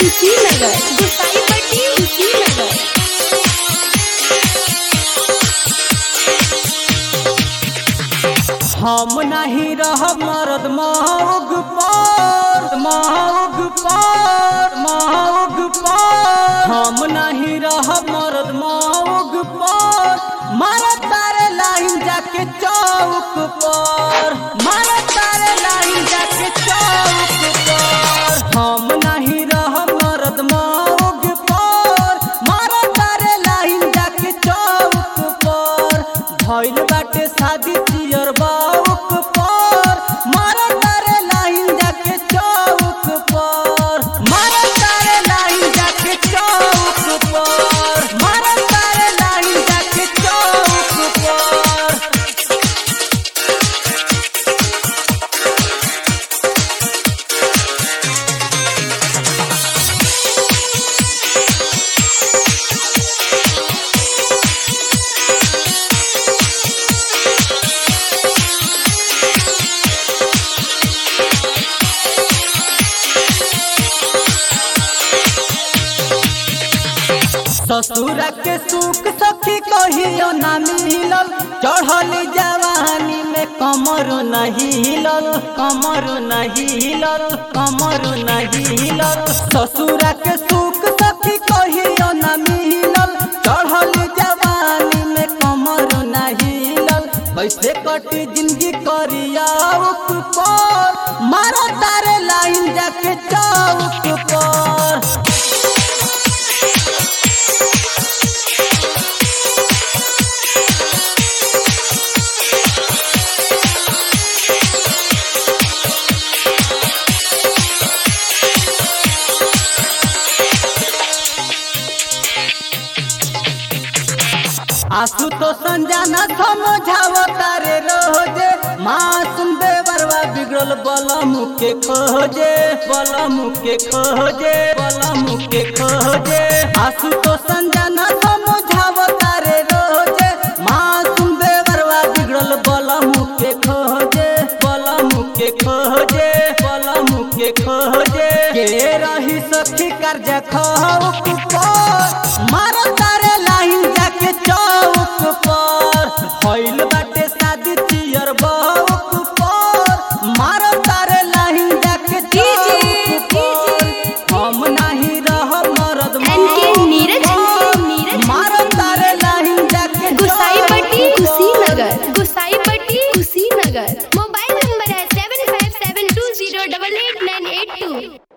कुशीनगर गुसाईपट्टी कुशीनगर हम नहीं रहब मरद महग पर महग पर महग पर हम नहीं रहब मरद महग पर मारा तारे लाइन जाके चौक पर मारा तारे लाइन जाके चौक पर हम नहीं रहब मरद महग पर मारा तारे लाइन जाके चौक पर भइल बाटे शादी चियर बाउक पर मारा तारे लाइन जाके चौक पर मारा तारे लाइन जाके चौक पर मारा तारे लाइन जाके चौक पर ससुर के सुख सखी कहियो ना मिलल चढ़ल जवानी में कमर नहीं हिलल कमर नहीं हिलल कमर नहीं हिलल ससुर के सुख सखी कहियो ना मिलल चढ़ल जवानी में कमर नहीं हिलल कैसे कटी जिंदगी करिया पर मारा तारे लाइन जाके चौक पर आंसू तो संजाना समझाव तारे रोजे मासूम बेवरवा बिगड़ल बलम के खोजे बलम के खोजे बलम के खोजे आंसू तो संजाना समझाव तारे रोजे मासूम बेवरवा बिगड़ल बलम के खोजे बलम के खोजे बलम के खोजे के रही सखी कर्ज खौक पर मारो तारे लाइन जाके चौक पर भइल बाटे शादी चियर बौक पर मारो तारे लाइन जाके चौक पर हम नहीं रह मरद एनके मौक नीरज पर। नीरज मारो तारे लाइन जाके गुसाईपट्टी चौक पर। कुशीनगर गुसाईपट्टी कुशीनगर मोबाइल नंबर है seven five seven two zero double eight nine eight two